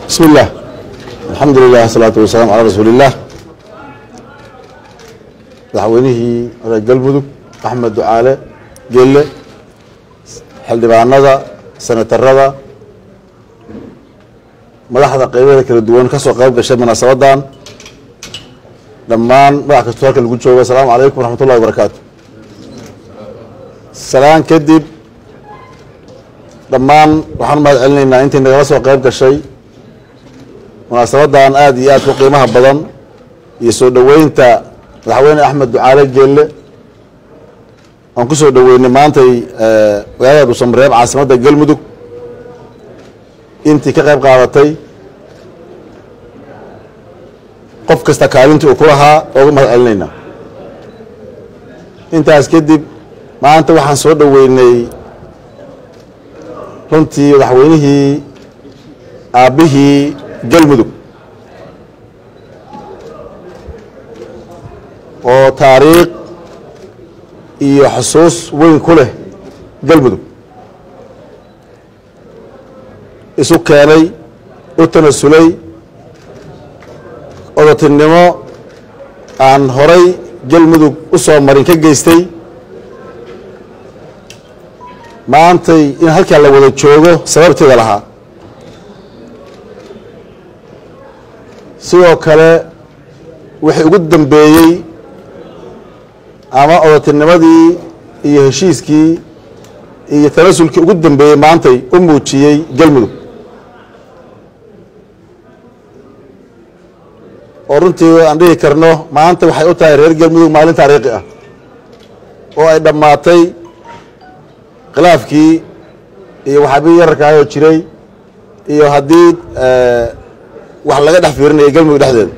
بسم الله الحمد لله الصلاة والسلام على رسول الله madaxweynihii reer galmudug axmed ducaale gelle xildhibaanada senatarada madaxda qeybaheeda kala duwan ka soo qayb gashay munaasabadan dhammaan madax kastoo halka lagu joogo asalaamu calaykum waraxmat ullahi wabarakaatu salaan kadib dhammaan waxaan mahad celinaynaa intii nagala soo qayb gashay munaasabadan aada iyo aad ku qiimaha badan iyo soo dhoweynta madaxweyne axmed ducaale geelle aan ku soo dhoweynay maantay magaalada dhuusamareeb caasimadda galmudug intii ka qayb qaadatay qof kasta kaalintii uu ku lahaa ooga mahad celinaynaa intaas kadib maanta waxaan soo dhoweynay runtii madaxweynihii aabbihii galmudug oo taariikh iyo xusuus weyn ku leh galmudug isu keenay u tanasulay odatinimo aan horay galmudug u soo marin ka geystay maantay in halkaa la wada joogo sababteeda lahaa sidoo kale wixii ugu dambeeyey ama odatinimadii iyo heshiiskii iyo tanasulkii ugu dambeeyey maantay u muujiyey galmudug oo runtii aan dhihi karno maanta waxay u tahay reer galmudug maalin taariikhi ah oo ay dhammaatay khilaafkii iyo waxaabii yararkaayoo jiray iyo haddii wax laga dhex fiirinaya galmudug dhexdeeda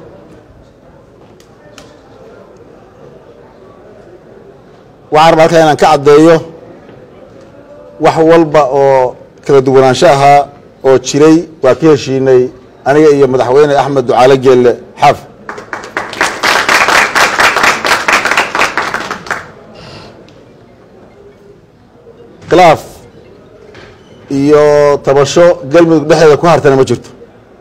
waxaan rabaa halkaa inaan ka caddeeyo wax walba oo kala duwanaansho ahaa oo jiray waa ka heshiinay aniga iyo madaxweyne axmed ducaale geelle xaaf khilaaf iyo tabasho galmudug dhexdeeda ku hartana ma jirto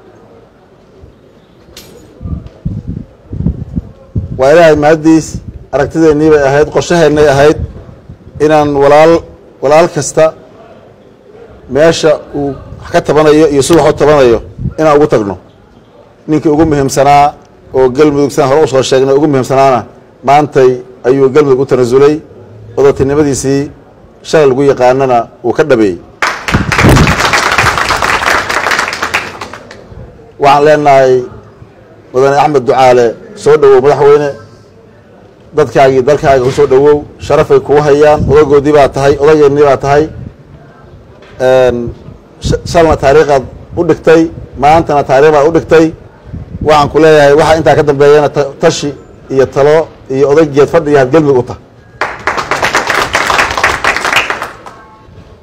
waa ilaahay mahaddiis aragtideennii bay ahayd qorshaheennay ahayd inaan walaal walaal kasta meesha uu wax ka tabanayo iyo si wax u tabanayo inaan ugu tagno ninkii ugu muhiimsanaa oo galmudug sidaan hore usoo sheegnay ugu muhiimsanaana maantay ayuu galmudug u tanasulay odatinimadiisii shalay lagu yaqaanana uu ka dhabeeyey waxaan leenahay mudane axmed ducaale soo dhowow madaxweyne dadkaagii dalkaaga ku soo dhowow sharafay kuu hayaan odagoodii baa tahay odageennii baa tahay shalna taariikhaad u dhigtay maantana taarikh baad u dhigtay waxaan ku leeyahay waxaa intaa ka dambeeyana tashi iyo talo iyo odaygeed fadhi iyo had galmudug u tahay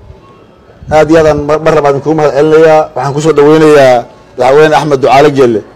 aad iyo aadaan mar labaad idinkugu mahad celinayaa waxaan kusoo dhoweynayaa madaxweyne axmed ducaale geelle